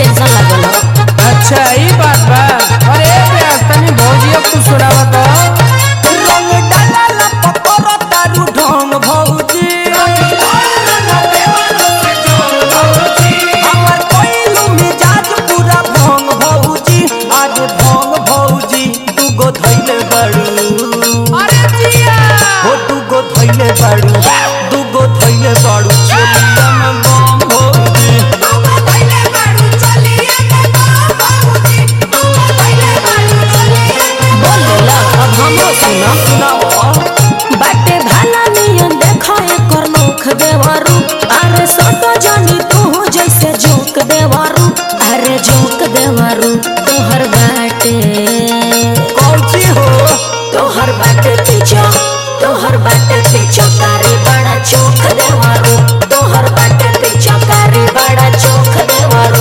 tension लागल हो अच्छा ई बात बा अरे प्यास तनी भौजिया कुछ सुनावा तो रंग डाला पतर तारू ढंग भौजी हमर कोइलू मिजाज पूरा भंग भौजी आज भंग भौजी दूगो धैले बड़ू अरे जिया हो दूगो धैले बड़ू दूगो धैले बड़ू चोलिया में बम भौजी बोल देला अब हमरो सुनो सुनाओ बाटे भाला नियन देखो एकर नोख देवारू अरे सोटो जानी तू जैसे जोक देवारू अरे जोक देवारू तोहर बाटे कौची हो तोहर बाटे पीछो तोहर बाटे पीछो कारी बड़ा चोख देवारू तोहर बाटे पीछो कारी बड़ा चोख देवारू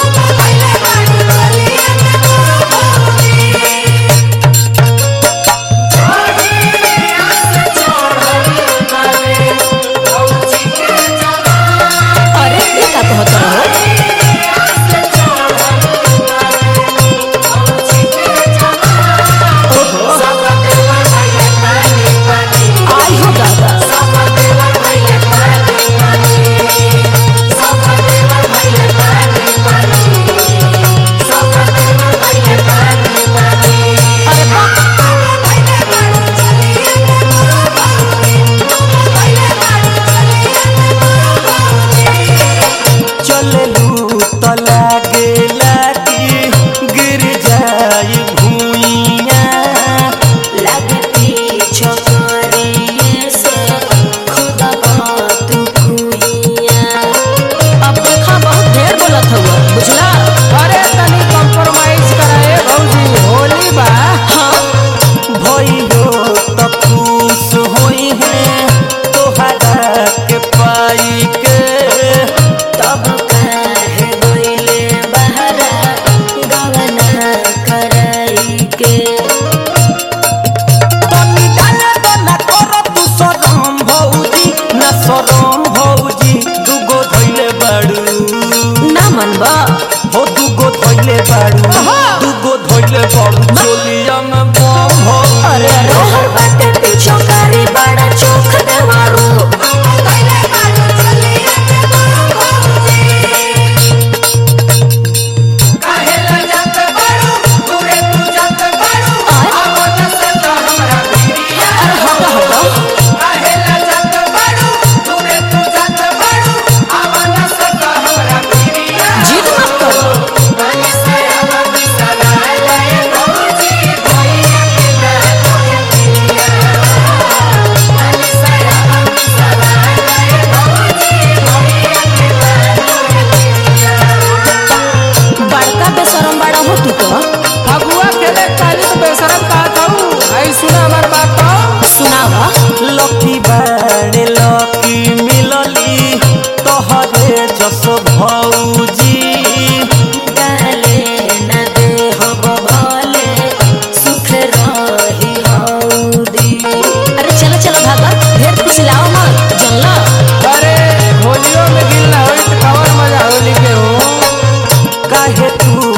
अरे ये का कहत रहो आई हो दादा अरे बाप चललू त लागेला कि गिर जाई भूइया लगती छोकरी से खुदा बात कुइया अब देखा बहुत ढेर बोलत हुआ बुझला अरे तनी कंप्रोमाइज कराए भौजी होली बा हाँ भइलो त खुश होई है तोहरा के पाई के तब कहे गइले बहरा गवना कराई के तनी डाला तो ना कर तू सरम भौजी ना सरम भौजी दूगो धइले बाड़ू ना मनबा हो दूगो धइले बाड़ू दूगो धइले बाड़ू चोलिया में बम भौजी अरे रोहर बाटे पीछो कारी बड़ा चोख देवारू अरे हटो हटो जिद मत करो बड़का बेशरम बड़ा हो तू तो फगुआ खेले काली तो बेशरम का कहू आई सुना हमार बात तो सुनावा लकी बाड़े लकी मिलली तोहरे जस भौजी गाले न दे हो भले सुख रही हौदी अरे चलो चलो भागा ढेर पिछलाओ मत जनला अरे होलियो में गिल ना होई तो कवर मजा होली के हो काहे तू